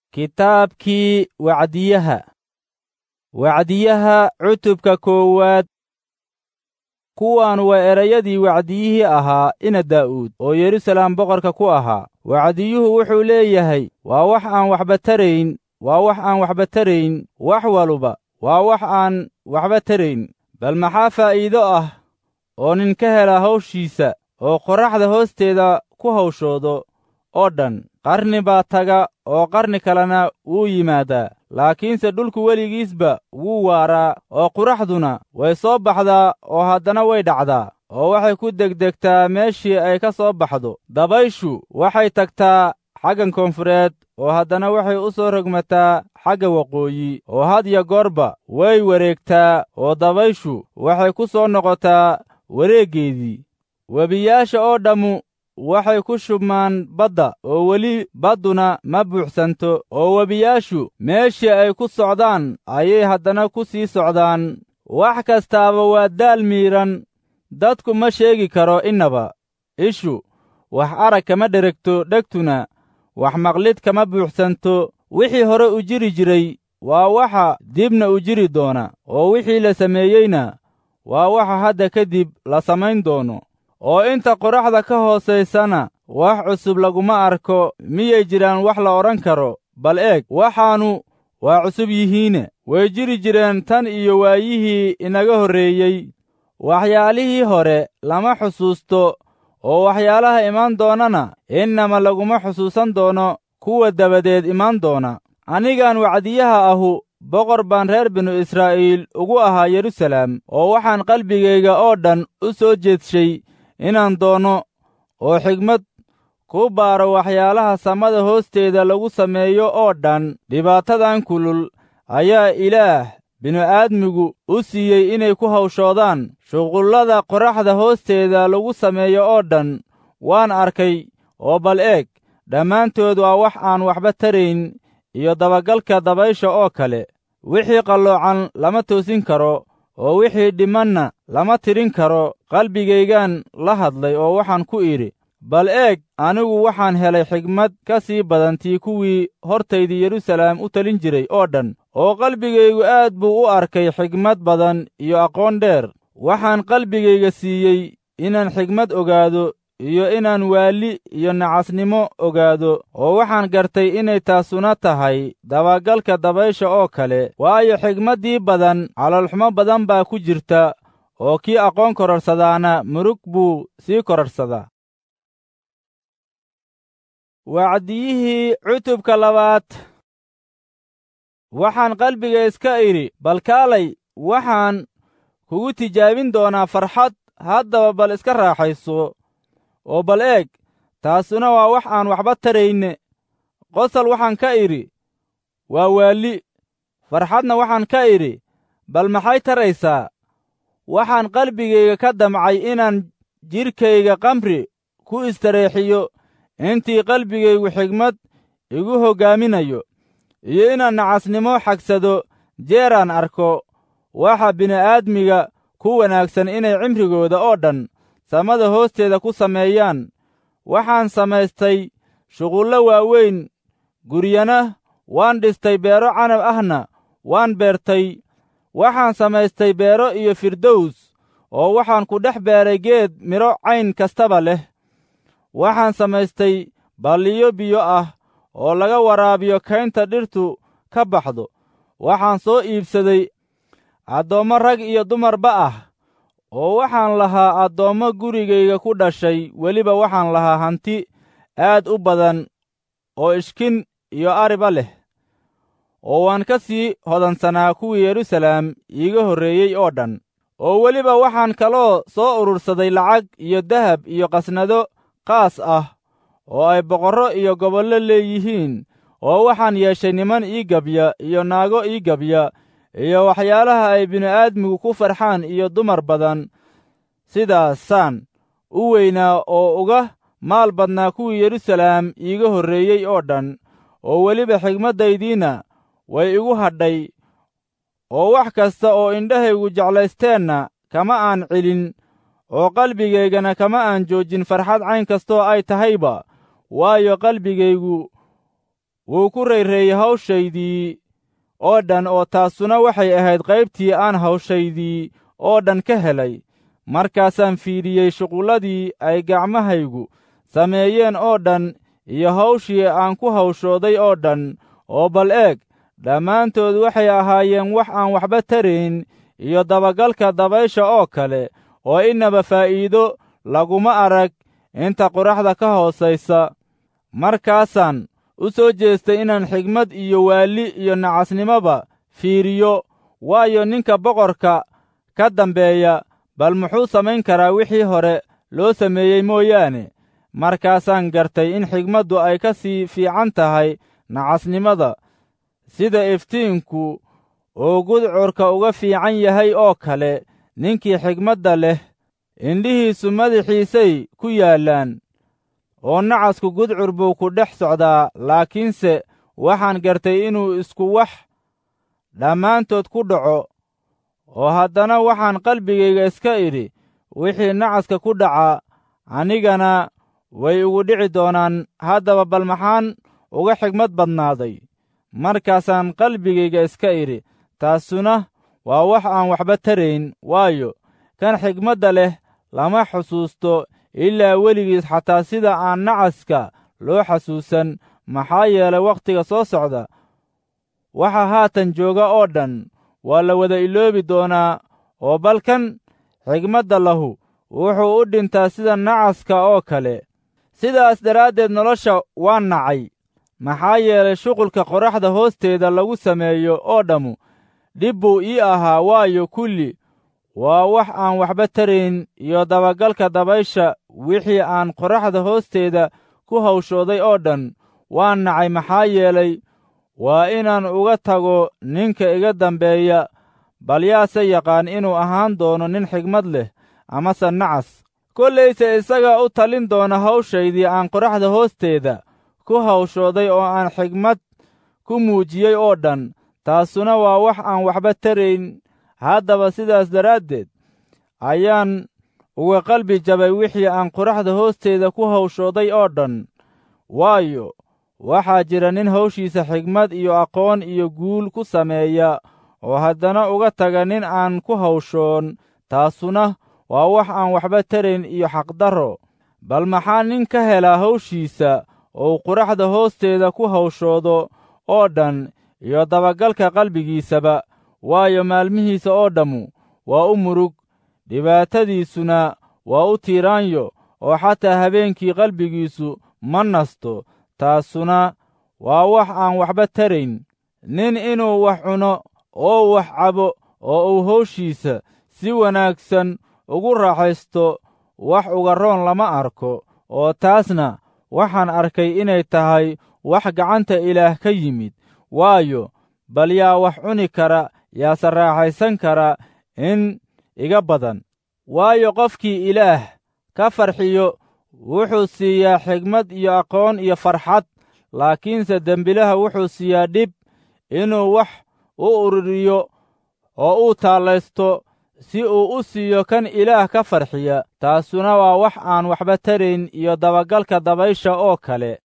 kitaabkii wacdiyaha wacdiyaha cutubka koowaad kuwan waa erayadii wacdiyihii ahaa ina daa'uud oo yeruusalaam boqorka ku ahaa wacdiyuhu wuxuu leeyahay waa wax aan waxba tarayn waa wax aan waxba tarayn wax waluba waa wax aan waxba tarayn bal maxaa faa'iido ah oo nin ka hela hawshiisa oo qorraxda hoosteeda ku hawshoodo oo dhan qarni baa taga oo qarni kalena wuu yimaadaa laakiinse dhulku weligiisba wuu waaraa oo quraxduna way soo baxdaa oo haddana way dhacdaa oo waxay ku degdegtaa meeshii ay ka soo baxdo dabayshu waxay tagtaa xaggan koonfureed oo haddana waxay u soo rogmataa xagga waqooyi oo had ya goorba way wareegtaa oo dabayshu waxay ku soo noqotaa wareeggeedii webiyaasha oo dhammu waxay ku shubmaan badda oo weli badduna ma buuxsanto oo webiyaashu meeshii ay ku socdaan ayay haddana ku sii socdaan wax kastaaba waa daal miidhan dadku ma sheegi karo innaba ishu wax arag kama dheregto dhegtuna wax maqlid kama buuxsanto wixii hore u jiri jiray waa waxa dibna u jiri doona oo wixii la sameeyeyna waa waxa hadda kadib la samayn doono oo inta qoraxda ka hoosaysana wax cusub laguma arko miyay jiraan wax la odhan karo bal eeg waxaannu waa cusub yihiine way jiri jireen tan iyo waayihii inaga horreeyey waxyaalihii hore lama xusuusto oo waxyaalaha imaan doonana innama laguma xusuusan doono kuwa dabadeed imaan doona anigaan wacdiyaha ahu boqor baan reer binu israa'iil ugu ahaa yeruusalaam oo waxaan qalbigayga oo dhan u soo jeedshay inaan doono oo xigmad ku baaro waxyaalaha samada hoosteeda lagu sameeyo oo dhan dhibaatadan kulul ayaa ilaah binu-aadmigu u siiyey inay ku hawshoodaan shuqullada qorraxda hoosteeda lagu sameeyo oo dhan waan arkay oo bal eeg dhammaantood waa wax aan waxba tarayn iyo dabagalka dabaysha oo kale wixii qalloocan lama toosin karo oo wixii dhimanna lama tirin karo qalbigaygaan la hadlay oo waxaan ku idhi bal eeg anigu waxaan helay xigmad ka sii badan tii kuwii hortaydii yeruusalaam u talin jiray oo dhan oo qalbigaygu aad buu u arkay xigmad badan iyo aqoon dheer waxaan qalbigayga siiyey inaan xigmad ogaado iyo inaan waali iyo nacasnimo ogaado oo waxaan gartay inay taasuna tahay dabagalka dabaysha oo kale waayo xigmaddii badan calolxumo badan baa ku jirta oo kii aqoon kororsadaana murug buu sii kororsadaa wacdiyihii cutubka labaad waxaan qalbiga iska idhi bal kaalay waxaan kugu tijaabin doonaa farxad haddaba bal iska raaxayso oo bal eeg taasuna waa wax aan waxba tarayne qosol waxaan ka idhi waa waali farxadna waxaan ka idhi bal maxay taraysaa waxaan qalbigayga ka damcay inaan jidhkayga kamri ku istareexiyo intii qalbigaygu xigmad igu hoggaaminayo iyo inaan nacasnimo xagsado jeeraan arko waxa bini'aadmiga ku wanaagsan inay cimrigooda oo dhan samada hoosteeda ku sameeyaan waxaan samaystay shuqullo waaweyn guryana waan dhistay beero canab ahna waan beertay waxaan samaystay beero iyo firdows oo waxaan ku dhex beeray geed midho cayn kastaba leh waxaan samaystay balliyo biyo ah oo laga waraabiyo kaynta dhirtu ka baxdo waxaan soo iibsaday addoommo rag iyo dumarba ah oo waxaan lahaa addoommo gurigayga ku dhashay weliba waxaan lahaa hanti aad u badan oo ishkin iyo ariba leh oo waan ka sii hodansanaa kuwii yeruusalaam iiga horreeyey oo dhan oo weliba waxaan kaloo soo urursaday lacag iyo dahab iyo qasnado qaas ah oo ay boqorro iyo gobollo leeyihiin oo waxaan yeeshay niman ii gabya iyo naago ii gabya iyo waxyaalaha ay bini'aadmigu ku farxaan iyo dumar badan sidaasaan u weynaa oo uga maal badnaa kuwii yeruusalaam iiga horreeyey oo dhan oo weliba xigmaddaydiinna way igu hadhay oo wax kasta oo indhahaygu jeclaysteenna kama aan celin oo qalbigaygana kama aan joojin farxad cayn kastoo ay tahayba waayo qalbigaygu wuu ku rayreeyey hawshaydii oo dhan oo taasuna waxay ahayd qaybtii aan hawshaydii oo dhan ka helay markaasaan fiidhiyey shuqulladii ay gacmahaygu sameeyeen oo dhan iyo hawshii aan ku hawshooday oo dhan oo bal eeg dhammaantood waxay ahaayeen wax aan waxba tarayn iyo dabagalka dabaysha oo kale oo innaba faa'iido laguma arag inta qoraxda ka hoosaysa markaasaan u soo jeestay inaan xigmad iyo waalli iyo nacasnimoba fiiriyo waayo ninka boqorka ka dambeeya bal muxuu samayn karaa wixii hore loo sameeyey mooyaane markaasaan gartay in xigmaddu ay ka sii fiican tahay nacasnimada sida iftiinku uu gudcurka uga fiican yahay oo kale ninkii xigmadda leh indhihiisu madaxiisay ku yaallaan oo nacasku gudcur buu ku dhex socdaa laakiinse waxaan gartay inuu isku wax dhammaantood ku dhaco oo haddana waxaan qalbigayga iska idhi wixii nacaska ku dhaca anigana way ugu dhici doonaan haddaba bal maxaan uga xigmad badnaaday markaasaan qalbigayga iska idhi taasuna waa wax aan waxba tarayn waayo kan xigmadda leh lama xusuusto ilaa weligiis xataa sida aan nacaska loo xasuusan maxaa yeelay wakhtiga soo socda waxa haatan jooga oo dhan waa la wada iloobi doonaa oo balkan xigmadda lahu wuxuu u dhintaa sida nacaska oo kale sidaas daraaddeed nolosha waa nacay maxaa yeelay shuqulka qoraxda hoosteeda lagu sameeyo oo dhammu dhib buu ii ahaa waayo kulli waa wax aan waxba tarayn iyo dabagalka dabaysha wixii aan qoraxda hoosteeda ku hawshooday oo dhan waa nacay maxaa yeelay waa inaan uga tago ninka iga dambeeya bal yaase yaqaan inuu ahaan doono nin xigmad leh amase nacas kollayse isagaa u talin doona hawshaydii aan qoraxda hoosteeda ku hawshooday oo aan xigmad ku muujiyey oo dhan taasuna waa wax aan waxba tarayn haddaba sidaas daraaddeed ayaan uga qalbi jabay wixii aan qoraxda hoosteeda ku hawshooday oo dhan waayo waxaa jira nin hawshiisa xigmad iyo aqoon iyo guul ku sameeya oo haddana uga taga nin aan ku hawshoon taasuna waa wax aan waxba tarayn iyo xaqdarro bal maxaa nin ka helaa hawshiisa oo qoraxda hoosteeda ku hawshoodo oo dhan iyo dabagalka qalbigiisaba waayo maalmihiisa oo dhammu waa u murug dhibaatadiisuna waa u tiiraanyo oo xataa habeenkii qalbigiisu ma nasto taasuna waa wax aan waxba tarayn nin inuu wax cuno oo wax cabo oo uu hawshiisa si wanaagsan ugu raaxaysto wax uga roon lama arko oo taasna waxaan arkay inay tahay wax gacanta ilaah ka yimid waayo bal yaa wax cuni kara yaase raaxaysan kara in iga badan waayo qofkii ilaah ka farxiyo wuxuu siiyaa xigmad iyo aqoon iyo farxad laakiinse dembilaha wuxuu siiyaa dhib inuu wax u ururiyo oo uu taallaysto si uu u siiyo kan ilaah ka farxiya taasuna waa wax aan waxba tarayn iyo dabagalka dabaysha oo kale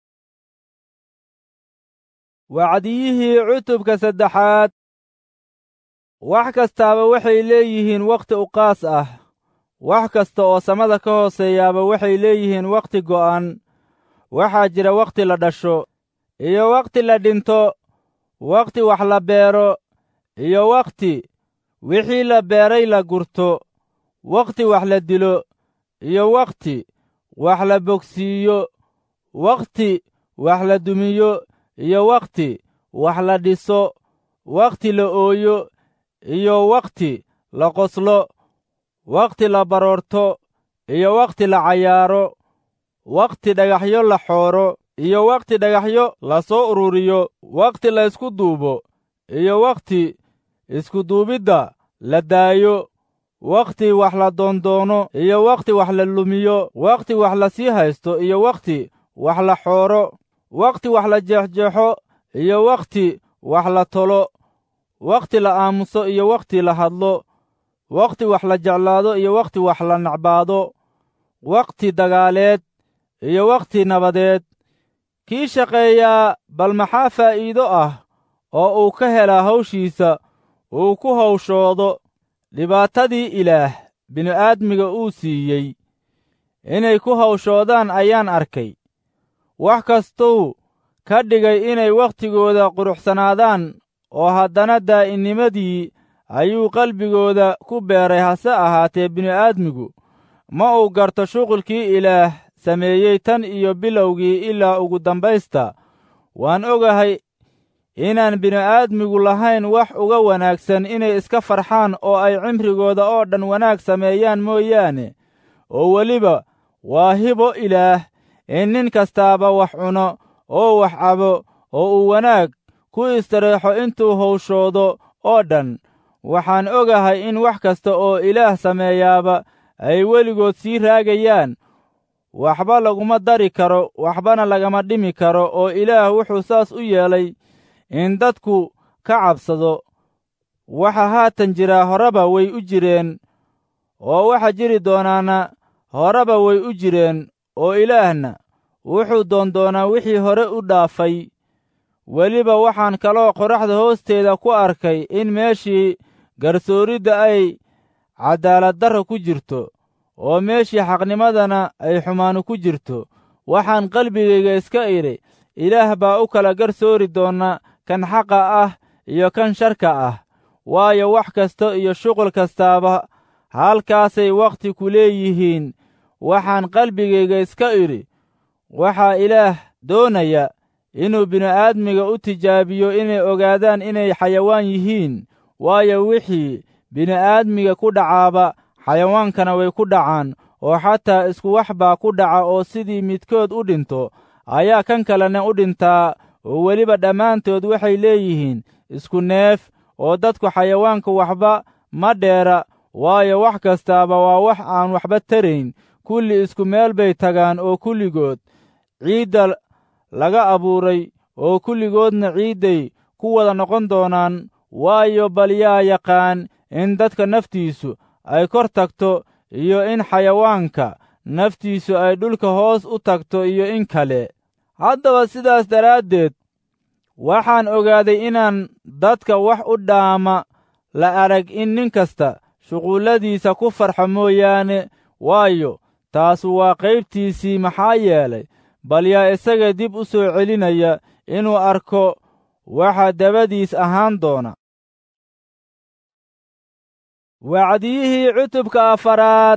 wacdiyihii cutubka saddexaad wax kastaaba waxay leeyihiin wakhti uqaas ah wax kasta oo samada ka hooseeyaaba waxay leeyihiin wakhti go'an waxaa jira wakhti la dhasho iyo wakhti la dhinto wakhti wax la beero iyo wakhti wixii la beeray la gurto wakhti wax la dilo iyo wakhti wax la bogsiiyo wakhti wax la dumiyo iyo wakhti wax la dhiso wakhti la ooyo iyo wakhti la qoslo wakhti la baroorto iyo wakhti la cayaaro wakhti dhagaxyo la xooro iyo wakhti dhagaxyo la soo ururiyo wakhti la ysku duubo iyo wakhti iskuduubidda la daayo wakhti wax la doondoono iyo wakhti wax la lumiyo wakhti wax la sii haysto iyo wakhti wax la xooro wakhti wax la jeexjeexo iyo wakhti wax la tolo wakhti la aamuso iyo wakhti la hadlo wakhti wax la jeclaado iyo wakhti wax la nacbaado wakhti dagaaleed iyo wakhti nabadeed kii shaqeeyaa bal maxaa faa'iido ah oo uu ka helaa hawshiisa uu ku hawshoodo dhibaatadii ilaah bini'aadmiga uu siiyey inay ku hawshoodaan ayaan arkay wax kastuu ka dhigay inay wakhtigooda quruxsanaadaan oo haddana daa'innimadii ayuu qalbigooda ku beeray hase ahaatee bini'aadmigu ma uu garto shuqulkii ilaah sameeyey tan iyo bilowgii ilaa ugu dambaysta waan ogahay inaan bini'aadmigu lahayn wax uga wanaagsan inay iska farxaan oo ay cimrigooda oo dhan wanaag sameeyaan mooyaane oo weliba waa hibo ilaah in nin kastaaba wax cuno oo wax cabo oo uu wanaag ku istareexo intuu hawshoodo oo dhan waxaan ogahay in wax kasta oo ilaah sameeyaaba ay weligood sii raagayaan waxba laguma dari karo waxbana lagama dhimi karo oo ilaah wuxuu saas u yeelay in dadku ka cabsado waxa haatan jiraa horeba way u jireen oo waxa jiri doonaana horeba way u jireen oo ilaahna wuxuu doondoonaa wixii hore u dhaafay weliba waxaan kaloo qoraxda hoosteeda ku arkay in meeshii garsooridda ay cadaaladdarra ku jirto oo meeshii xaqnimadana ay xumaanu ku jirto waxaan qalbigayga iska idhi ilaah baa u kala garsoori doona kan xaqa ah iyo kan sharka ah waayo wax kasta iyo shuqul kastaaba halkaasay wakhti ku leeyihiin waxaan qalbigayga iska idhi waxaa ilaah doonaya inuu bini'aadmiga u tijaabiyo inay ogaadaan inay xayawaan yihiin waayo wixii bini'aadmiga ku dhacaaba xayawaankana way ku dhacaan oo xataa isku wax baa ku dhaca oo sidii midkood u dhinto ayaa kan kalena u dhintaa oo weliba dhammaantood waxay leeyihiin isku neef oo dadku xayawaanka waxba ma dheera waayo wax kastaaba waa wax aan waxba tarayn kulli isku meel bay tagaan oo kulligood ciidda laga abuuray oo kulligoodna ciidday ku wada noqon doonaan waayo bal yaa yaqaan in dadka naftiisu ay kor tagto iyo in xayawaanka naftiisu ay dhulka hoos u tagto iyo in kale haddaba sidaas daraaddeed waxaan ogaaday inaan dadka wax u dhaama la arag in nin kasta shuqulladiisa ku farxo mooyaane waayo taasu waa qaybtiisii maxaa yeelay bal yaa isaga dib u soo celinaya inuu arko waxa dabadiis ahaan doona wacdiyihii cutubka afaraad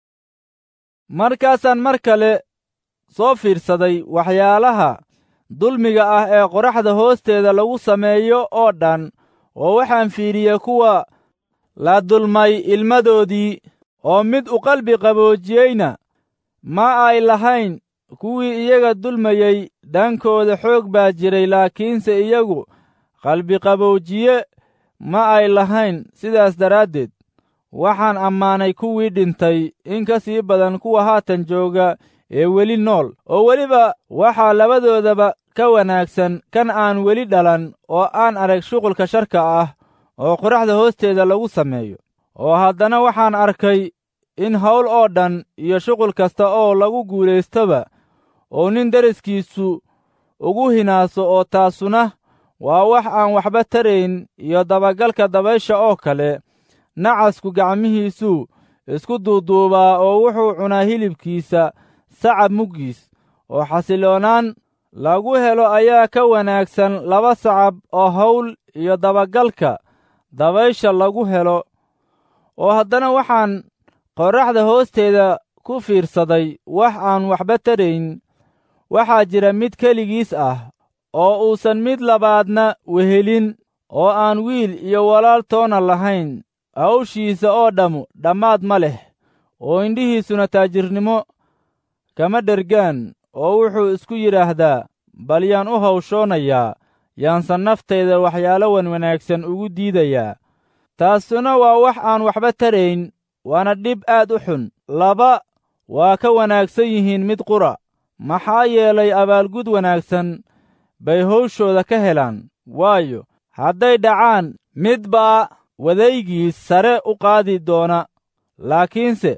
markaasaan mar kale soo fiirsaday waxyaalaha dulmiga ah ee qoraxda hoosteeda lagu sameeyo oo dhan oo waxaan fiiriyey kuwa la dulmay ilmadoodii oo mid u qalbi qaboojiyeyna ma ay lahayn kuwii iyaga dulmayey dhankooda xoog baa jiray laakiinse iyagu qalbiqaboojiye ma ay lahayn sidaas daraaddeed waxaan ammaanay kuwii dhintay in ka sii badan kuwa haatan jooga ee weli nool oo weliba waxaa labadoodaba ka wanaagsan kan aan weli dhalan oo aan arag shuqulka sharka ah oo qoraxda hoosteeda lagu sameeyo oo haddana waxaan arkay in hawl oo dhan iyo shuqul kasta oo lagu guulaystoba oo nin deriskiisu ugu hinaaso oo taasuna waa wax aan waxba tarayn iyo dabagalka dabaysha oo kale nacasku gacmihiisuu isku duuduubaa oo wuxuu cunaa hilibkiisa sacab muggiis oo xasiloonaan lagu helo ayaa ka wanaagsan laba sacab oo hawl iyo dabagalka dabaysha lagu helo oo haddana waxaan qorraxda hoosteeda ku fiirsaday wax aan waxba tarayn waxaa jira mid keligiis ah oo uusan mid labaadna wehelin oo aan wiil iyo walaal toona lahayn hawshiisa oo dhammu dhammaad ma leh oo indhihiisuna taajirnimo kama dhergaan oo wuxuu isku yidhaahdaa bal yaan u hawshoonayaa yaansan naftayda waxyaalo wan wanaagsan ugu diidayaa taasuna waa wax aan waxba tarayn waana dhib aad u xun laba waa ka wanaagsan yihiin mid qura maxaa yeelay abaalgud wanaagsan bay hawshooda ka helaan waayo hadday dhacaan mid baa wadaygiis sare u qaadi doona laakiinse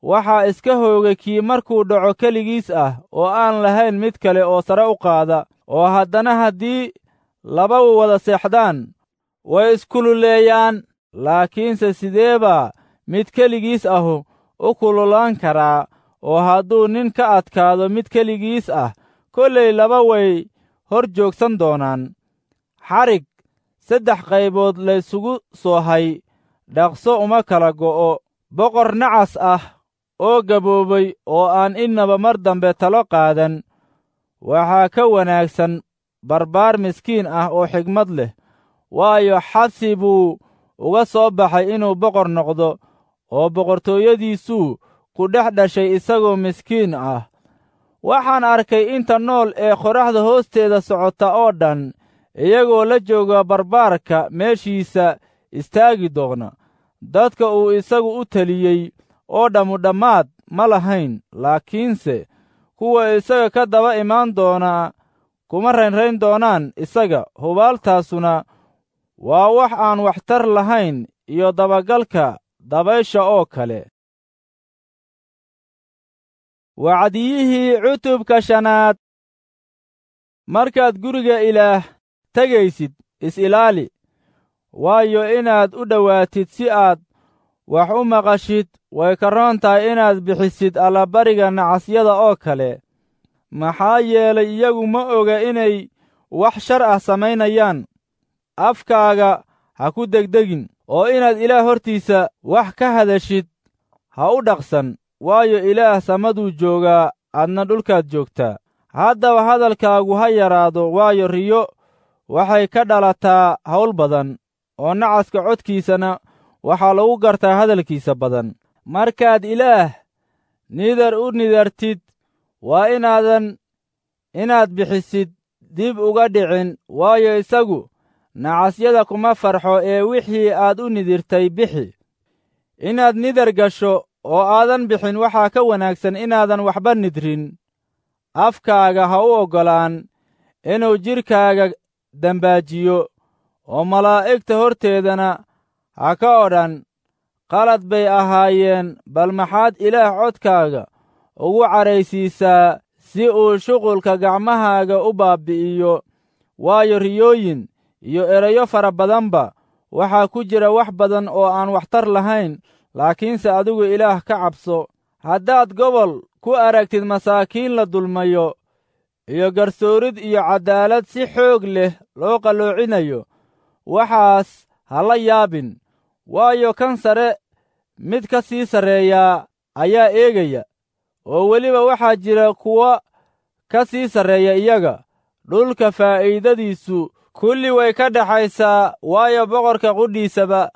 waxaa iska hoogay kii markuu dhaco keligiis ah oo aan lahayn mid kale oo sare u qaada oo haddana haddii laba wada seexdaan way iskululeeyaan laakiinse sidee baa mid keligiis ahu u kululaan karaa oo hadduu nin ka adkaado mid keligiis ah kollay laba way hor joogsan doonaan xarig saddex qaybood laysugu soo hay dhaqso uma kala go'o boqor nacas ah oo gaboobay oo aan innaba mar dambe talo qaadan waxaa ka wanaagsan barbaar miskiin ah oo xigmad leh waayo xabsi buu uga soo baxay inuu boqor noqdo oo boqortooyadiisuu ku dhex dhashay isagoo miskiin ah waxaan arkay inta nool ee qoraxda hoosteeda socota oo dhan iyagoo la jooga barbaarka meeshiisa istaagi doona dadka uu isagu u teliyey oo dhammu dhammaad ma lahayn laakiinse kuwa isaga ka daba imaan doonaa kuma raynrayn doonaan isaga hubaaltaasuna waa wax aan waxtar lahayn iyo dabagalka dabaysha oo kale wacdiyihii cutubka shanaad markaad guriga ilaah tegaysid is-ilaali waayo inaad u dhowaatid si aad wax u maqashid way ka roon tahay inaad bixisid allabariga nacasyada oo kale maxaa yeelay iyagu ma oga inay wax shar ah samaynayaan afkaaga ha ku degdegin oo inaad ilaah hortiisa wax ka hadashid ha u dhaqsan waayo ilaah samaduu joogaa adna dhulkaad joogtaa haddaba hadalkaagu ha yaraado waayo riyo waxay ka dhalataa hawl badan oo nacaska codkiisana waxaa lagu gartaa hadalkiisa badan markaad ilaah nidar u nidartid waa inaadan inaad bixisid dib uga dhicin waayo isagu nacasyada kuma farxo ee wixii aad u nidirtay bixi inaad nidar gasho oo aadan bixin waxaa ka wanaagsan inaadan waxba nidrin afkaaga ha u oggolaan inuu jidhkaaga dembaajiyo oo malaa'igta horteedana ha ka odhan qalad bay ahaayeen bal maxaad ilaah codkaaga ugu cadhaysiisaa si uu shuqulka gacmahaaga u baabbi'iyo waayo riyooyin iyo erayo fara badanba waxaa ku jira wax badan oo aan waxtar lahayn laakiinse adigu ilaah ka cabso haddaad gobol ku aragtid masaakiin la dulmayo iyo garsoorid iyo caddaalad si xoog leh loo qalloocinayo waxaas ha la yaabin waayo kan sare mid ka sii sarreeyaa ayaa eegaya oo weliba waxaa jira kuwa ka sii sarreeya iyaga dhulka faa'iidadiisu kulli way ka dhaxaysaa waayo boqorka qudhiisaba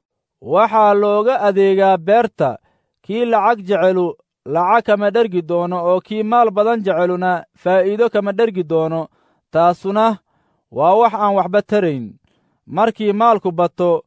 waxaa looga adeegaa beerta kii lacag jecelu lacag kama dhergi doono oo kii maal badan jeceluna faa'iido kama dhergi doono taasuna waa wax aan waxba tarayn markii maalku bato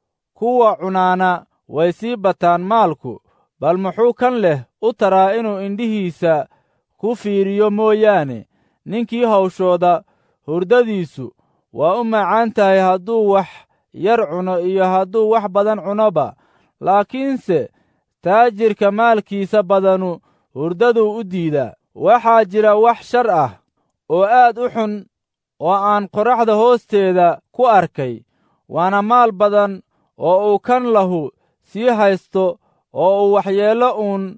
kuwa cunaana way sii bataan maalku bal muxuu kan leh u taraa inuu indhihiisa ku fiiriyo mooyaane ninkii hawshooda hurdadiisu waa u macaan tahay hadduu wax yar cuno iyo hadduu wax badan cunoba laakiinse taajirka maalkiisa badanu hurdaduu u diidaa waxaa jira wax shar ah oo aad u xun oo aan qorraxda hoosteeda ku arkay waana maal badan oo uu kan lahu sii haysto oo uu waxyeello uun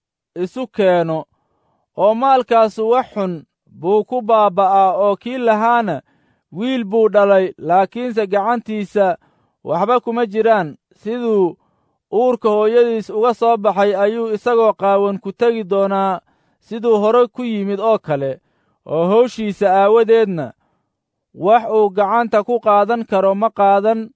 isu keeno oo maalkaasu wax xun buu ku baabba'aa oo kii lahaana wiil buu dhalay laakiinse gacantiisa waxba kuma jiraan siduu uurka hooyadiis uga soo baxay ayuu isagoo qaawan ku tegi doonaa siduu hore ku yimid oo kale oo hawshiisa aawadeedna wax uu gacanta ku qaadan karo ma qaadan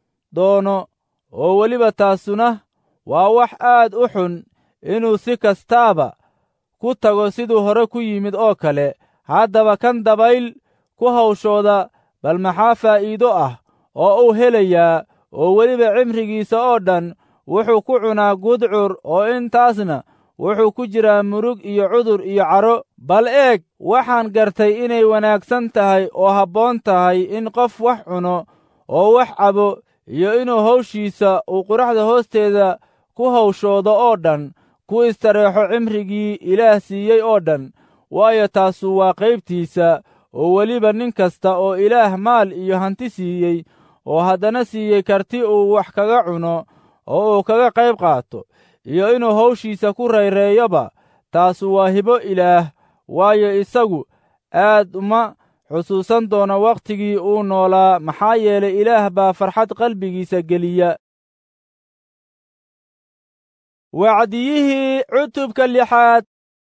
doono oo weliba taasuna waa wax aad u xun inuu si kastaaba ku tago siduu hore ku yimid oo kale haddaba kan dabayl ku hawshooda bal maxaa faa'iido ah oo uu helayaa oo weliba cimrigiisa oo dhan wuxuu ku cunaa gudcur oo intaasna wuxuu ku jiraa murug iyo cudur iyo caro bal eeg waxaan gartay inay wanaagsan tahay oo habboon tahay in qof wax cuno oo wax cabo iyo inuu hawshiisa uu quraxda hoosteeda ku hawshoodo oo dhan ku istareexo cimrigii ilaah siiyey oo dhan waayo taasu waa qaybtiisa oo weliba nin kasta oo ilaah maal iyo hanti siiyey oo haddana siiyey karti uu wax kaga cuno oo uu kaga qayb qaato iyo inuu hawshiisa ku rayreeyoba taasu waa hibo ilaah waayo isagu aad uma xusuusan doono wakhtigii uu noolaa maxaa yeelay ilaah baa farxad qalbigiisa geliya wacdiyihii cutubka lixaad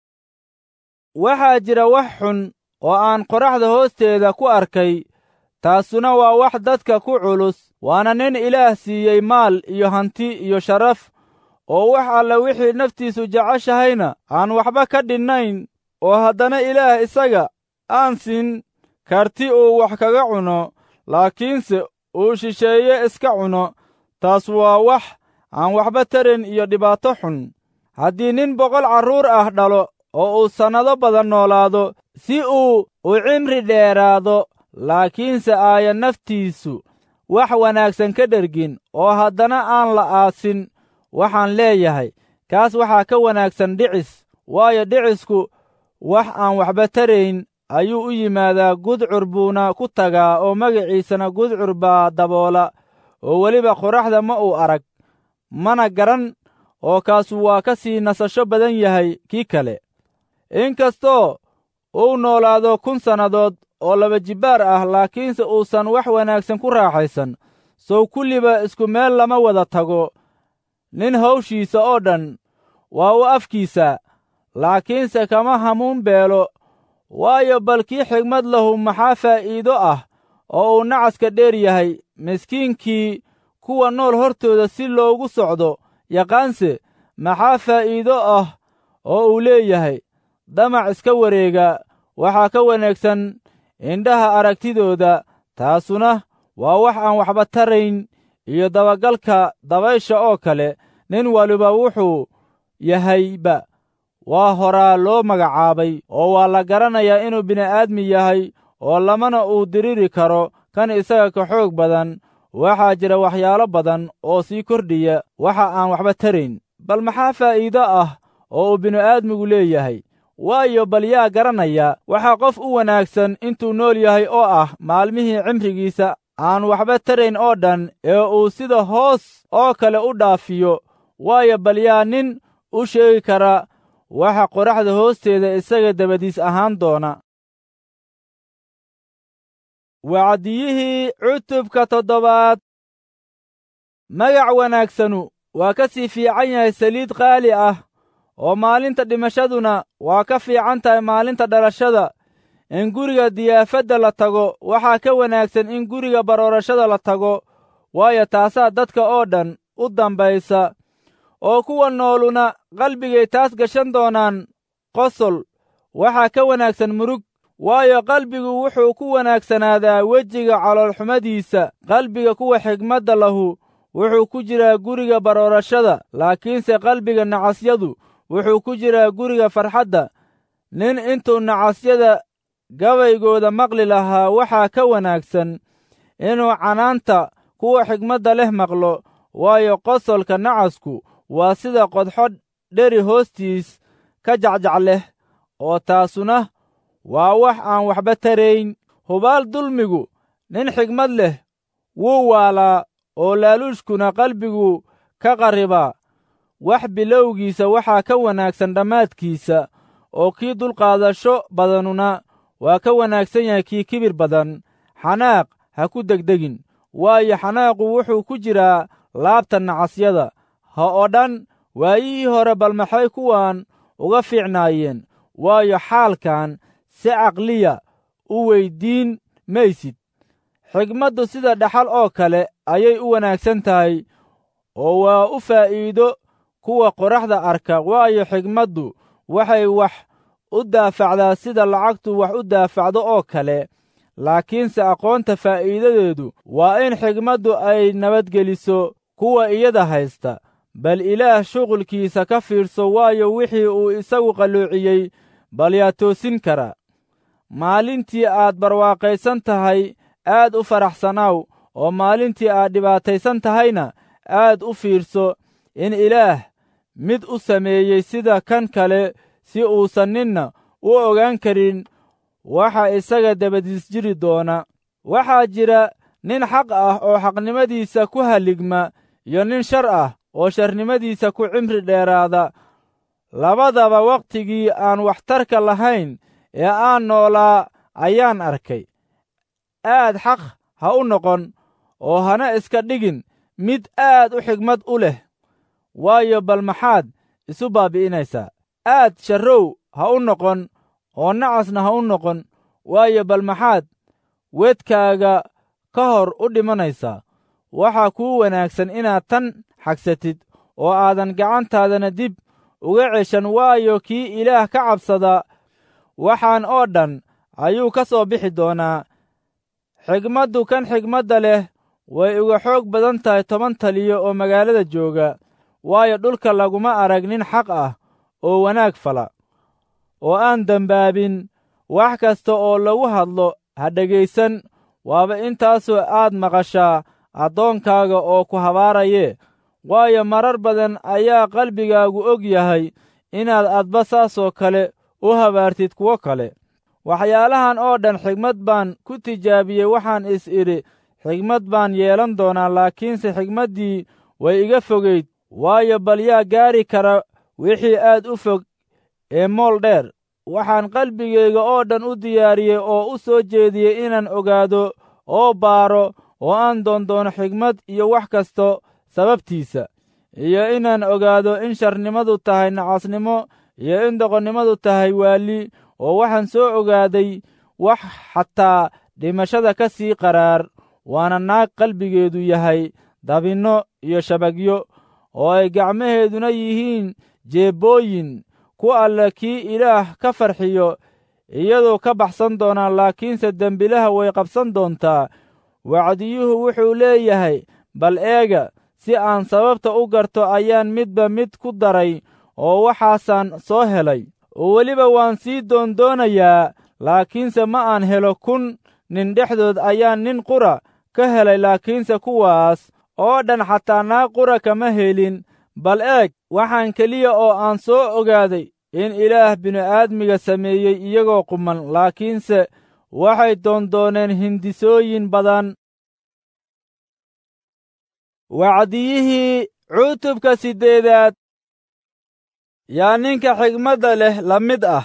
waxaa jira wax xun oo aan qoraxda hoosteeda ku arkay taasuna waa wax dadka ku culus waana nin ilaah siiyey maal iyo hanti iyo sharaf oo wax alla wixii naftiisu jeceshahayna aan waxba ka dhinnayn oo haddana ilaah isaga aan siin karti uu wax kaga cuno laakiinse uu shisheeye iska cuno taas waa wax aan waxba tarayn iyo dhibaato xun haddii nin boqol carruur ah dhalo oo uu sannado badan noolaado si uu u cimri dheeraado laakiinse aaya naftiisu wax wanaagsan ka dhergin oo haddana aan la aasin waxaan leeyahay kaas waxaa ka wanaagsan dhicis waayo dhicisku wax aan waxba tarayn ayuu u yimaadaa gudcur buuna ku tagaa oo magaciisana gudcur baa daboola oo weliba qoraxda ma uu arag mana garan oo kaasu waa ka sii nasasho badan yahay kii kale inkastoo uu noolaado kun sannadood oo laba jibbaar ah laakiinse uusan wax wanaagsan ku raaxaysan sow kulliba isku meel lama wada tago nin hawshiisa oo dhan waa u afkiisa laakiinse kama hamuun beelo waayo bal kii xigmad lahu maxaa faa'iido ah oo uu nacaska dheer yahay miskiinkii kuwa nool hortooda si loogu socdo yaqaanse maxaa faa'iido ah oo uu leeyahay damac iska wareega waxaa ka wanaagsan indhaha aragtidooda taasuna waa wax aan waxba tarayn iyo dabagalka dabaysha oo kale nin waliba wuxuu yahayba waa horaa loo magacaabay oo waa la garanayaa inuu bini'aadmi yahay oo lamana uu diriri karo kan isaga ka xoog badan waxaa jira waxyaalo badan oo sii kordhiya waxa aan waxba tarayn bal maxaa faa'iido ah oo uu bini'aadmigu leeyahay waayo bal yaa garanaya waxaa qof u wanaagsan intuu nool yahay oo ah maalmihii cimrigiisa aan waxba tarayn oo dhan ee uu sida hoos oo kale u dhaafiyo waayo bal yaa nin u sheegi kara waxa qoraxda hoosteeda isaga dabadiis ahaan doona wacdiyihii cutubka toddobaad magac wanaagsanu waa ka sii fiican yahay saliid qaali ah oo maalinta dhimashaduna waa ka fiican tahay maalinta dhalashada in guriga diyaafadda la tago waxaa ka wanaagsan in guriga baroorashada la tago waayo taasaa dadka oo dhan u dambaysa oo kuwa nooluna qalbigay taas gashan doonaan qosol waxaa ka wanaagsan murug waayo qalbigu wuxuu ku wanaagsanaadaa wejiga caloolxumadiisa qalbiga kuwa xigmadda lahu wuxuu ku jiraa guriga baroorashada laakiinse qalbiga nacasyadu wuxuu ku jiraa guriga farxadda nin intuu nacasyada gabaygooda maqli lahaa waxaa ka wanaagsan inuu canaanta kuwa xigmadda leh maqlo waayo qosolka nacasku waa sida qodxo dheri hoostiis ka jacjac leh oo taasuna waa wax aan waxba tarayn hubaal dulmigu nin xigmad leh wuu waalaa oo laaluushkuna qalbigu ka qarribaa wax bilowgiisa waxaa ka wanaagsan dhammaadkiisa oo kii dulqaadasho badanuna waa ka wanaagsan yahay kii kibir badan xanaaq ha ku degdegin waayo xanaaqu wuxuu ku jiraa laabta nacasyada ha oo dhan waayihii hore bal maxay kuwan uga fiicnaayeen waayo xaalkan si caqliya u weyddiin maysid xigmaddu sida dhaxal oo kale ayay u wanaagsan tahay oo waa u faa'iido kuwa qoraxda arka waayo xigmaddu waxay wax u daafacdaa sida lacagtu wax u daafacdo oo kale laakiinse aqoonta faa'iidadeedu waa in xigmaddu ay nabadgeliso kuwa iyada haysta bal ilaah shuqulkiisa ka fiidhso waayo wixii uu isagu qalloociyey bal yaa toosin kara maalintii aad barwaaqaysan tahay aad u faraxsanaaw oo maalintii aad dhibaataysan tahayna aad u fiidhso in ilaah mid u sameeyey sida kan kale si uusan ninna u ogaan karin waxa isaga dabadiis jiri doona waxaa jira nin xaq ah oo xaqnimadiisa ku halligma iyo nin shar ah oo sharnimadiisa ku cimri dheeraada labadaba wakhtigii aan waxtarka lahayn ee aan noolaa ayaan arkay aad xaq ha u noqon oo hana iska dhigin mid aad u xigmad u leh waayo bal maxaad isu baabi'inaysaa aad sharrow ha u noqon oo nacasna ha u noqon waayo bal maxaad weedkaaga ka hor u dhimanaysaa waxaa kuu wanaagsan inaad tan xagsatid oo aadan gacantaadana dib uga ceshan waayo kii ilaah ka cabsada waxaan oo dhan ayuu ka soo bixi doonaa xigmaddu kan xigmadda leh way uga xoog badan tahay toban taliyo oo magaalada jooga waayo dhulka laguma arag nin xaq ah oo wanaag fala oo aan dembaabin wax kasta oo lagu hadlo ha dhegaysan waaba intaasoo aad maqashaa addoonkaaga oo ku habaarayee waayo marar badan ayaa qalbigaagu og yahay inaad adba saasoo kale u habaartid kuwo kale waxyaalahan oo dhan xigmad baan ku tijaabiyey waxaan is idhi xigmad baan yeelan doonaa laakiinse xigmaddii way iga fogayd waayo bal yaa gaari kara wixii aad u fog ee mool dheer waxaan qalbigayga oo dhan u diyaariyey oo u soo jeediyey inaan ogaado oo baaro oo aan doondoono xigmad iyo wax kasto sababtiisa iyo inaan ogaado in sharnimadu tahay nacasnimo iyo in doqonnimadu tahay waali oo waxaan soo ogaaday wax xataa dhimashada ka sii qaraar waana naag qalbigeedu yahay dabinno iyo shabagyo oo ay gacmaheeduna yihiin jeebbooyin ku alle kii ilaah ka farxiyo iyadoo ka baxsan doonaa laakiinse dembilaha way qabsan doontaa wacdiyuhu wuxuu leeyahay bal eega si aan sababta u garto ayaan midba mid ku daray oo waxaasaan soo helay oo weliba waan sii doondoonayaa laakiinse ma aan helo kun nin dhexdood ayaan nin qura ka helay laakiinse kuwaas oo dhan xataa naag qura kama helin bal eeg waxaan keliya oo aan soo ogaaday in ilaah bini'aadmiga sameeyey iyagoo quman laakiinse waxay doondooneen hindisooyin badan wacdiyihii cutubka siddeedaad yaa ninka xigmadda leh la mid ah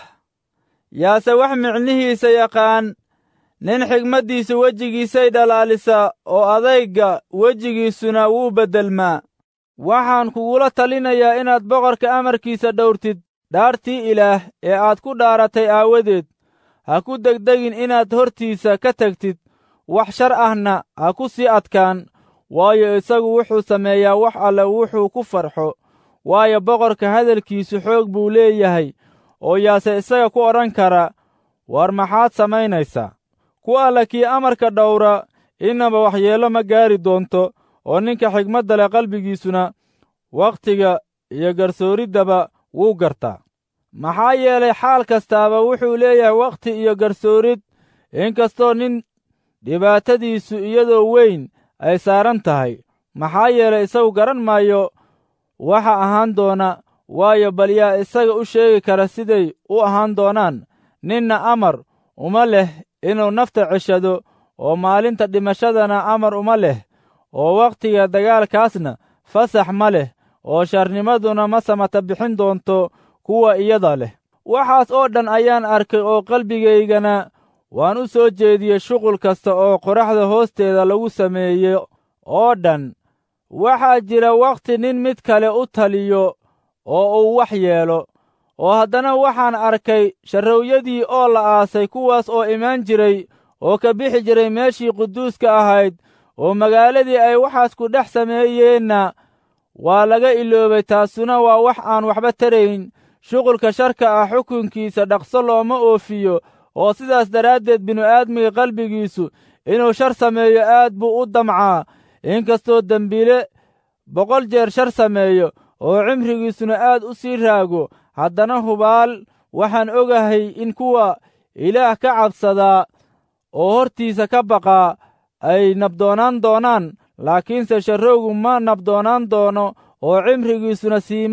yaase wax micnihiisa yaqaan nin xigmaddiisu wejigiisay dhalaalisa oo adayga wejigiisuna wuu beddelmaa waxaan kugula talinayaa inaad boqorka amarkiisa dhowrtid dhaartii ilaah ee aad ku dhaaratay aawadeed ha ku degdegin inaad hortiisa ka tegtid wax shar ahna ha ku sii adkaan waayo isagu wuxuu sameeyaa wax alle wuxuu ku farxo waayo boqorka hadalkiisu xoog buu leeyahay oo yaase isaga ku odhan kara war maxaad samaynaysaa ku alle kii amarka dhowra innaba waxyeello ma gaari doonto oo ninka xigmadda leh qalbigiisuna wakhtiga iyo garsooriddaba wuu gartaa maxaa yeelay xaal kastaaba wuxuu leeyahay wakhti iyo garsoorid inkastoo nin dhibaatadiisu iyadoo weyn ay saaran tahay maxaa yeelay isagu garan maayo waxa ahaan doona waayo bal yaa isaga u sheegi kara siday u ahaan doonaan ninna amar uma leh inuu nafta ceshado oo maalinta dhimashadana amar uma leh oo wakhtiga dagaalkaasna fasax ma leh oo sharnimaduna ma samata bixin doonto kuwa iyada leh waxaas oo dhan ayaan arkay oo qalbigaygana waan u soo jeediyey shuqul kasta oo qoraxda hoosteeda lagu sameeyo oo dhan waxaa jira wakhti nin mid kale u taliyo oo uu wax yeelo oo haddana waxaan arkay sharrowyadii oo la aasay kuwaas oo imaan jiray oo ka bixi jiray meeshii quduuska ahayd oo magaaladii ay waxaas ku dhex sameeyeenna waa laga iloobay taasuna waa wax aan waxba tarayn shuqulka sharka ah xukunkiisa dhaqso looma oofiyo oo sidaas daraaddeed bini'aadmiga qalbigiisu inuu shar sameeyo aad buu u damcaa inkastoo dembiile boqol jeer shar sameeyo oo cimrigiisuna aad u sii raago haddana hubaal waxaan ogahay in kuwa ilaah ka cabsadaa oo hortiisa ka baqaa ay nabdoonaan doonaan laakiinse sharrowgu ma nabdoonaan doono oo cimrigiisuna siima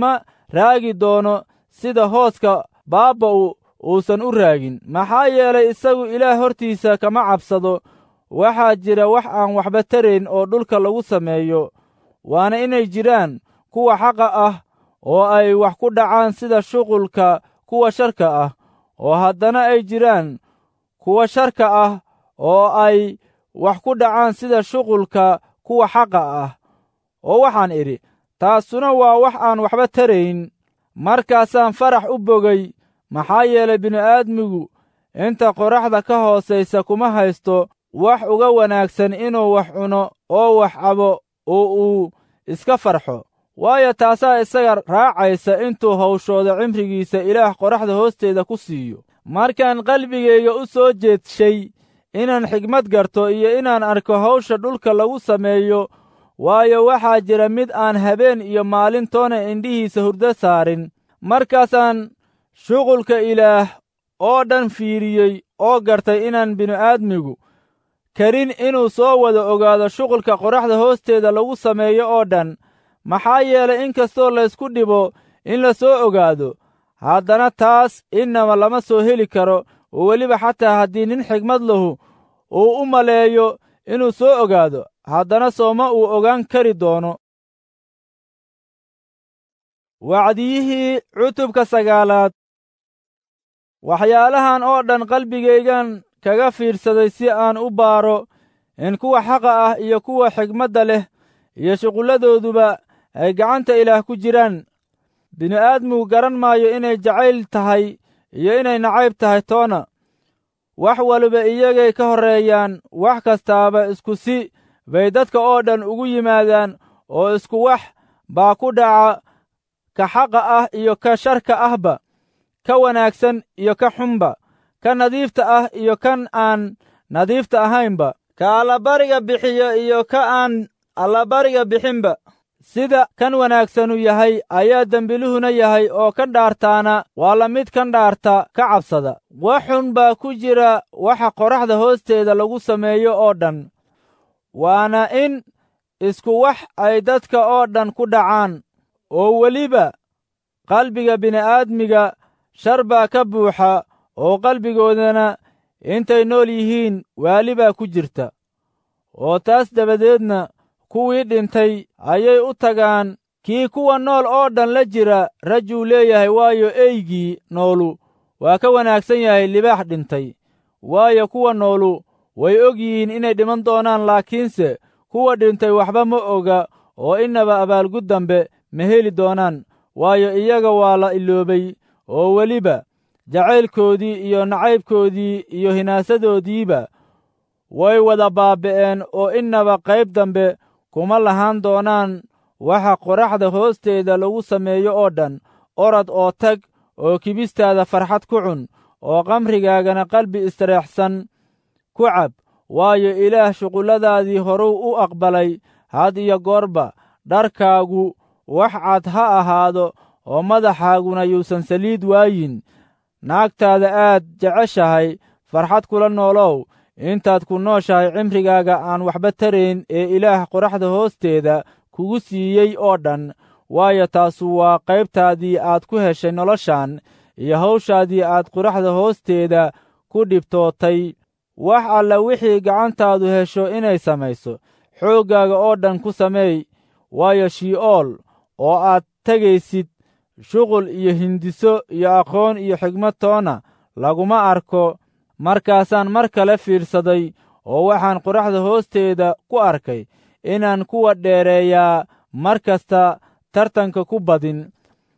raagi doono sida hooska baabba'u uusan u raagin maxaa yeelay isagu ilaah hortiisa kama cabsado waxaa jira wax aan waxba tarayn oo dhulka lagu sameeyo waana inay jiraan kuwa xaqa ah oo ay wax ku dhacaan sida shuqulka kuwa sharka ah oo haddana ay jiraan kuwa sharka ah oo ay wax ku dhacaan sida shuqulka kuwa xaqa ah oo waxaan idhi taasuna waa wax aan waxba tarayn markaasaan farax u bogay maxaa yeelay bini'aadmigu inta qoraxda ka hoosaysa kuma haysto wax uga wanaagsan inuu wax cuno oo wax cabo oo uu iska farxo waayo taasaa isaga raacaysa intuu hawshooda cimrigiisa ilaah qoraxda hoosteeda ku siiyo markaan qalbigayga u soo jeedshay inaan xigmad garto iyo inaan arko hawsha dhulka lagu sameeyo waayo waxaa jira mid aan habeen iyo maalintoona indhihiisa hurdo saarin markaasaan shuqulka ilaah oo dhan fiiriyey oo gartay inaan bini'aadmigu karin inuu soo wada ogaado shuqulka qoraxda hoosteeda lagu sameeyo oo dhan maxaa yeelay in kastoo laysku dhibo in la soo ogaado haddana taas innaba lama soo heli karo oo weliba xataa haddii nin xigmad lahu uu u maleeyo inuu soo ogaado haddana sooma uu ogaan kari doono wacdiyihii cutubka sagaalaad waxyaalahan oo dhan qalbigaygan kaga fiidsaday si aan u baaro in kuwa xaqa ah iyo kuwa xigmadda leh iyo shuqulladooduba ay gacanta ilaah ku jiraan bini'aadmigu garan maayo inay jacayl tahay iyo inay nacayb tahay toona wax waliba iyagay ka horreeyaan wax kastaaba isku si bay dadka oo dhan ugu yimaadaan oo isku wax baa ku dhaca ka xaqa ah iyo ka sharka ahba ka wanaagsan iyo ka xunba ka nadiifta ah iyo kan aan nadiifta ahaynba ka allabariga bixiyo iyo ka aan allabariga bixinba sida kan wanaagsanu yahay ayaa dembiluhuna yahay oo kan dhaartaana waa la mid kan dhaarta ka cabsada wax xun baa ku jira waxa qoraxda hoosteeda lagu sameeyo oo dhan waana in isku wax ay dadka oo dhan ku dhacaan oo weliba qalbiga bini'aadmiga shar baa ka buuxa oo qalbigoodana intay nool yihiin waali baa ku jirta oo taas dabadeedna kuwii dhintay ayay u tagaan kii kuwa nool oo dhan la jira rajuu leeyahay waayo eygii noolu waa ka wanaagsan yahay libaax dhintay waayo kuwa noolu way og yihiin inay dhiman doonaan laakiinse kuwa dhintay waxba ma oga oo innaba abaalgud dambe ma heli doonaan waayo iyaga waa la iloobay oo weliba jacaylkoodii iyo nacaybkoodii iyo hinaasadoodiiba way wada baaba'een oo innaba qayb dambe kuma lahaan doonaan waxa qoraxda hoosteeda lagu sameeyo oo dhan orad oo tag oo kibistaada farxad ku cun oo qamrigaagana qalbi istareexsan ku cab waayo ilaah shuqulladaadii horuu u aqbalay had iyo goorba dharkaagu wax cad ha ahaado oo madaxaaguna yuusan saliid waayin naagtaada aad jeceshahay farxad kula noolow intaad ku nooshahay cimrigaaga aan waxba tarayn ee ilaah qoraxda hoosteeda kugu siiyey oo dhan waayo taasu waa qaybtaadii aad ku heshay noloshan iyo hawshaadii aad qoraxda hoosteeda ku dhibtootay wax alla wixii gacantaadu hesho inay samayso xooggaaga oo dhan ku sameey waayo shi'ool oo aad tegaysid shuqul iyo hindiso iyo aqoon iyo xigmad toona laguma arko markaasaan mar kale fiidsaday oo waxaan qoraxda hoosteeda ku arkay inaan kuwa dheereeyaa mar kasta tartanka ku badin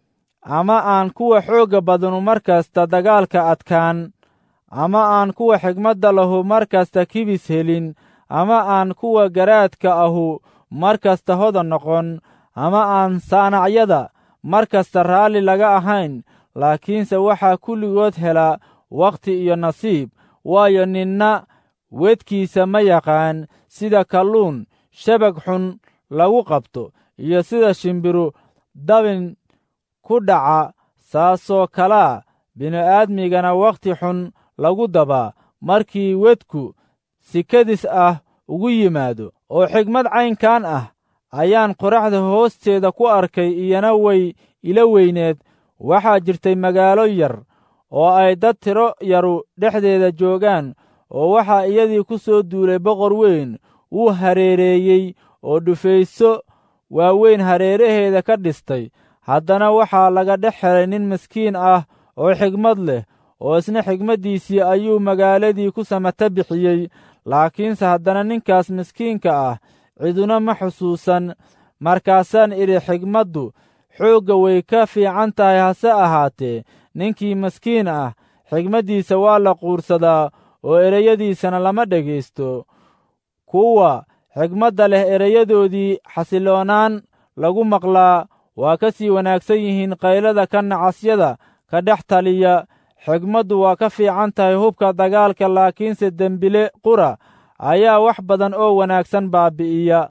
ama aan kuwa xoogga badanu mar kasta dagaalka adkaan ama aan kuwa xigmadda lahu mar kasta kibis helin ama aan kuwa garaadka ahu mar kasta hodan noqon ama aan saanacyada mar kasta raalli laga ahayn laakiinse waxaa kulligood helaa wakhti iyo nasiib waayo ninna wedkiisa ma yaqaan sida kalluun shabag xun lagu qabto iyo sida shimbiru dabin ku dhaca saasoo kalaa bini'aadmigana wakhti xun lagu dabaa markii wedku sikadis ah ugu yimaado oo xigmad caynkan ah ayaan qoraxda hoosteeda ku arkay iyana way ila weyneed waxaa jirtay magaalo yar oo ay dad tiro yaru dhexdeeda joogaan oo waxaa iyadii ku soo duulay boqor weyn wuu hareereeyey oo dhufayso waaweyn hareeraheeda ka dhistay haddana waxaa laga dhex helay nin miskiin ah oo xigmad leh oo isna xigmaddiisii ayuu magaaladii ku samata bixiyey laakiinse haddana ninkaas miskiinka ah ciduna ma xusuusan markaasaan idhi xigmaddu xoogga way ka fiican tahay hase ahaatee ninkii maskiin ah xigmaddiisa waa la quursadaa oo ereyadiisana lama dhegaysto kuwa xigmadda leh erayadoodii xasilloonaan lagu maqlaa waa ka sii wanaagsan yihiin qaylada ka nacasyada ka dhex taliya xigmaddu waa ka fiican tahay hubka dagaalka laakiinse dembile qura ayaa wax badan oo wanaagsan baabi'iya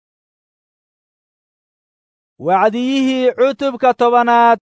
wacdiyihii cutubka tobanaad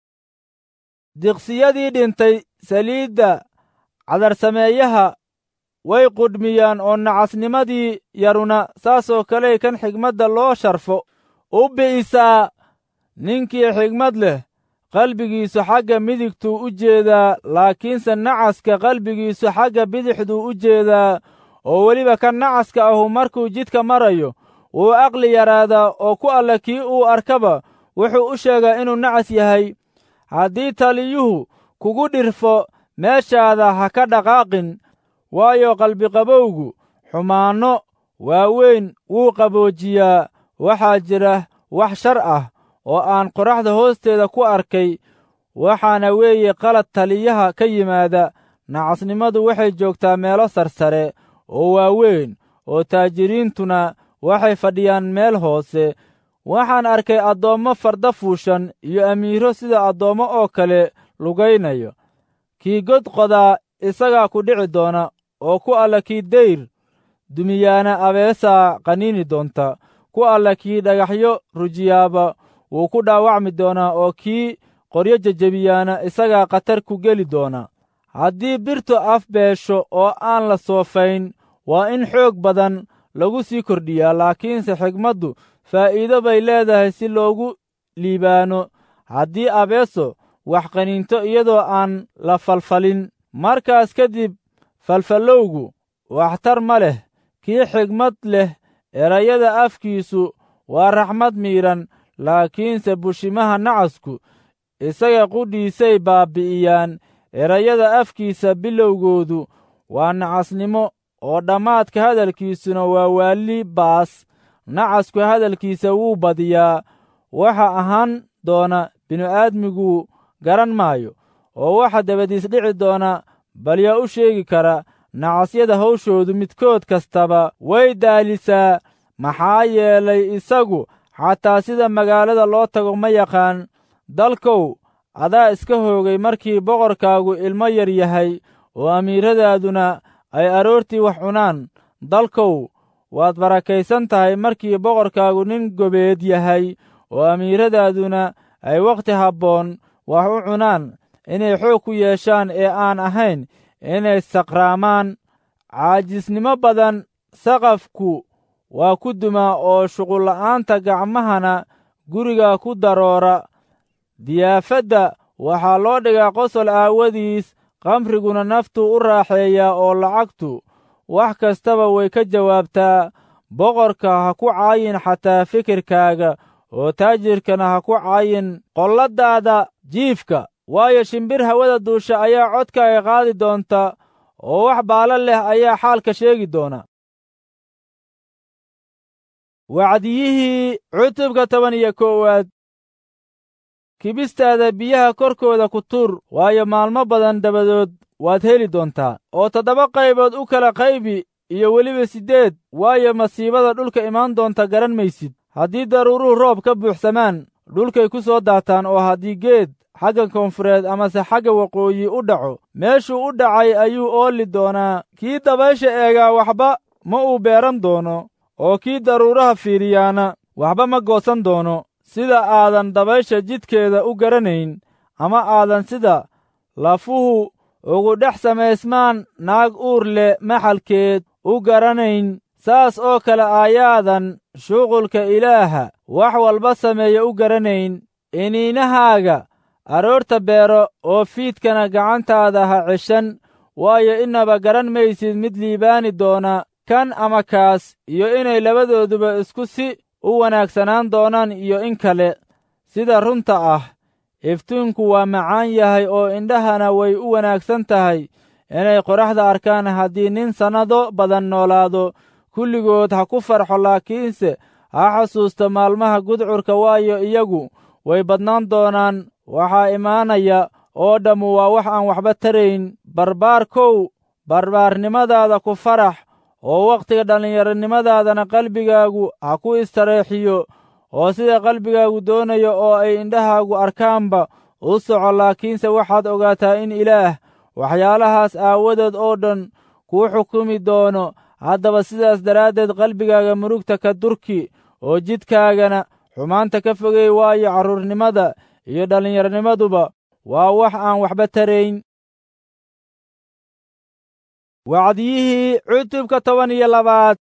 diqsiyadii dhintay saliidda cadarsameeyaha way qudhmiyaan oo nacasnimadii yaruna saasoo kaley kan xigmadda loo sharfo u bi'isaa ninkii xigmad leh qalbigiisu xagga midigtuu u jeedaa laakiinse nacaska qalbigiisu xagga bidixduu u jeedaa oo weliba kan nacaska ahu markuu jidka marayo wuu aqli yaraadaa oo ku alla kii uu arkaba wuxuu u sheegaa inuu nacas yahay haddii taliyuhu kugu dhirfo meeshaada ha ka dhaqaaqin waayo qalbiqabowgu xumaanno waaweyn wuu qaboojiyaa waxaa jira wax shar ah oo aan qoraxda hoosteeda ku arkay waxaana weeye qalad taliyaha ka yimaada nacasnimadu waxay joogtaa meelo sarsare oo waaweyn oo taajiriintuna waxay fadhiyaan meel hoose waxaan arkay addoommo farda fuushan iyo amiiro sida addoommo oo kale lugaynayo kii god qodaa isagaa ku dhici doona oo ku alla kii dayr dumiyaana abeesaa qaniini doonta ku alla kii dhagaxyo rujiyaaba wuu ku dhaawacmi doonaa oo kii qoryo jejebiyaana isagaa khatar ku geli doona haddii birtu af beesho oo aan la soofayn waa in xoog badan lagu sii kordhiyaa laakiinse xigmaddu faa'iido bay leedahay si loogu liibaano haddii abeeso wax qaniinto iyadoo aan la falfalin markaas kadib falfallowgu waxtar ma leh kii xigmad leh erayada afkiisu waa raxmad miidhan laakiinse bushimaha nacasku isaga qudhiisay baabbi'iyaan erayada afkiisa bilowgoodu waa nacasnimo oo dhammaadka hadalkiisuna waa waalli baas nacasku hadalkiisa wuu badiyaa waxa ahaan doona binu-aadmigu garan maayo oo waxa dabadiis dhici doona bal yaa u sheegi kara nacasyada hawshoodu midkood kastaba way daalisaa maxaa yeelay isagu xataa sida magaalada loo tago ma yaqaan dalkow adaa iska hoogay markii boqorkaagu ilmo yar yahay oo amiiradaaduna ay aroortii wax cunaan dalkow waad barakaysan tahay markii boqorkaagu nin gobeed yahay oo amiiradaaduna ay wakhti habboon wax u cunaan inay xoog ku yeeshaan ee aan ahayn inay saqraamaan caajisnimo badan saqafku waa ku dumaa oo shuqulla'aanta gacmahana guriga ku daroora diyaafadda waxaa loo dhigaa qosol aawadiis qamriguna naftuu u raaxeeyaa oo lacagtu wax kastaba way ka jawaabtaa boqorka ha ku caayin xataa fikirkaaga oo taajirkana ha ku caayin qolladaada jiifka waayo shimbir hawada duusha ayaa codkaaga qaadi doonta oo wax baala leh ayaa xaalka sheegi doona wacdiyihii cutubka toban iyo koowaad kibistaada biyaha korkooda ku tuur waayo maalmo badan dabadood waad heli doontaa oo toddoba qaybood u kala qaybi iyo weliba siddeed waayo masiibada dhulka imaan doonta garan maysid haddii daruuruhu roob ka buuxsamaan dhulkay ku soo daataan oo haddii geed xagga koonfureed amase xagga waqooyi u dhaco meeshuu u dhacay ayuu ooli doonaa kii dabaysha eegaa waxba ma uu beeran doono oo kii daruuraha fiiriyaana waxba ma goosan doono sida aadan dabaysha jidkeeda u garanayn ama aadan sida lafuhu ugu dhex samaysmaan naag uur leh maxalkeed u garanayn saas oo kale aayaadan shuqulka ilaaha wax walba sameeya u garanayn iniinahaaga aroorta beero oo fiidkana gacantaada ha ceshan waayo inaba garan maysid mid liibaani doona kan ama kaas iyo inay labadooduba isku si u wanaagsanaan doonaan iyo in kale sida runta ah iftiinku waa macaan yahay oo indhahana way u wanaagsan tahay inay qoraxda arkaan haddii nin sannado badan noolaado kulligood ha ku farxo laakiinse ha xasuusto maalmaha gudcurka waayo iyagu way badnaan doonaan waxaa imaanaya oo dhammu waa wax aan waxba tarayn barbaarkow barbaarnimadaada ku farax oo wakhtiga dhallinyaronimadaadana qalbigaagu ha ku istareexiyo oo sida qalbigaagu doonayo oo ay indhahaagu arkaanba u soco laakiinse waxaad ogaataa in ilaah waxyaalahaas aawadood oo dhan kuu xukumi doono haddaba sidaas daraaddeed qalbigaaga murugta ka durki oo jidkaagana xumaanta ka fogey waayo carruurnimada iyo dhallinyaronimaduba waa wax aan waxba tarayn wacdiyihii cutubka toban iyo labaad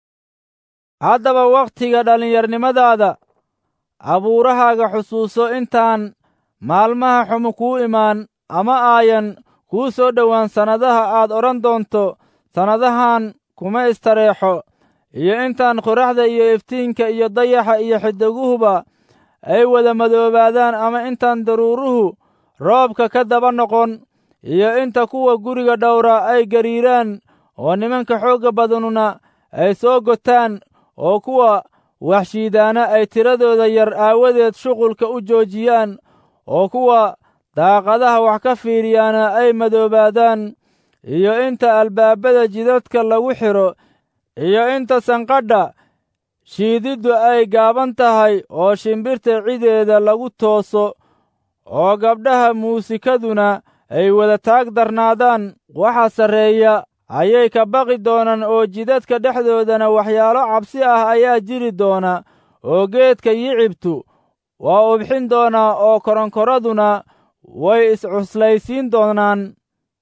haddaba wakhtiga dhallinyarnimadaada abuurahaaga xusuuso intaan maalmaha xumu kuu imaan ama aayan kuu soo dhowaan sannadaha aad odhan doonto sannadahan kuma istareexo iyo intaan qoraxda iyo iftiinka iyo dayaxa iyo xidiguhuba ay wada madoobaadaan ama intaan daruuruhu roobka ka daba noqon iyo inta kuwa guriga dhowra ay gariiraan oo nimanka xoogga badanuna ay soo gotaan oo kuwa waxshiidaana ay tiradooda yar aawadeed shuqulka u joojiyaan oo kuwa daaqadaha wax ka fiiriyaana ay madoobaadaan iyo inta albaabada jidadka lagu xidho iyo inta sanqadha shiididdu ay gaaban tahay oo shimbirta cideeda lagu tooso oo gabdhaha muusikaduna ay wada taag darnaadaan waxa sarreeya ayay ka baqi doonaan oo jidadka dhexdoodana waxyaalo cabsi ah ayaa jiri doona oo geedka yicibtu waa ubxin doonaa oo koronkoraduna way iscuslaysiin doonaan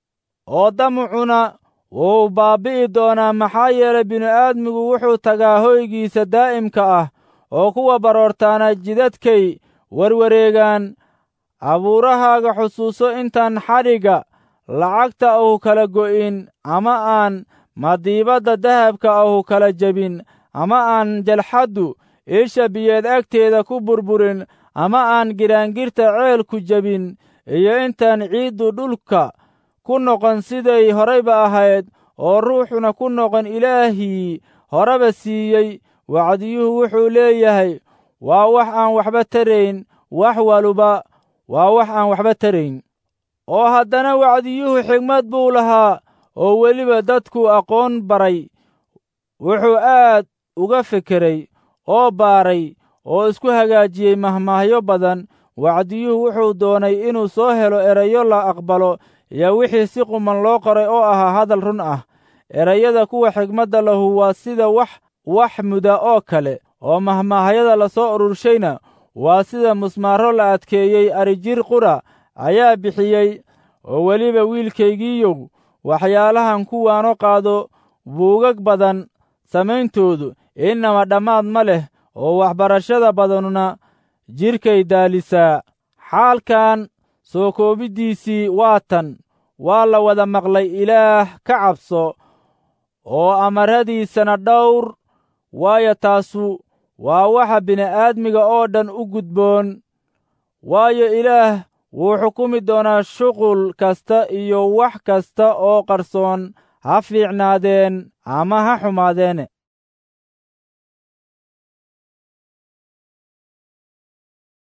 oo damucuna wuu baabbi'i doonaa maxaa yeelay bini'aadmigu wuxuu tagaa hoygiisa daa'imka ah oo kuwa baroortaana jidadkay warwareegaan abuurahaaga xusuuso intaan xadhigga lacagta ahu kala go'in ama aan madiibadda dahabka ahu kala jebin ama aan jalxaddu isha biyeed agteeda ku burburin ama aan giraangirta ceelku jebin iyo intaan ciiddu dhulka ku noqon siday horayba ahayd oo ruuxuna ku noqon ilaahii horeba siiyey wacdiyuhu wuxuu leeyahay waa wax aan waxba tarayn wax waluba waa wax aan waxba tarayn oo haddana wacdiyuhu xigmad buu lahaa oo weliba dadku aqoon baray wuxuu aad uga fekeray oo baaray oo isku hagaajiyey mahmaahyo badan wacdiyuhu wuxuu doonay inuu soo helo erayo la aqbalo iyo wixii si quman loo qoray oo ahaa hadal run ah erayada kuwa xigmadda lahu waa sida wax wax muda oo kale oo mahmaahyada la soo ururshayna waa sida musmaaro la adkeeyey arijir qura ayaa bixiyey oo weliba wiilkaygiiyow waxyaalahan kuwaano qaado buugag badan samayntoodu innama dhammaad ma leh oo waxbarashada badanuna jidhkay daalisaa xaalkan soo koobiddiisii waa tan waa la wada maqlay ilaah ka cabso oo amaradiisana dhowr waayo taasu waa waxa bini'aadmiga oo dhan u gudboon waayo ilaah wuu xukumi doonaa shuqul kasta iyo wax kasta oo qarsoon ha fiicnaadeen ama ha xumaadeene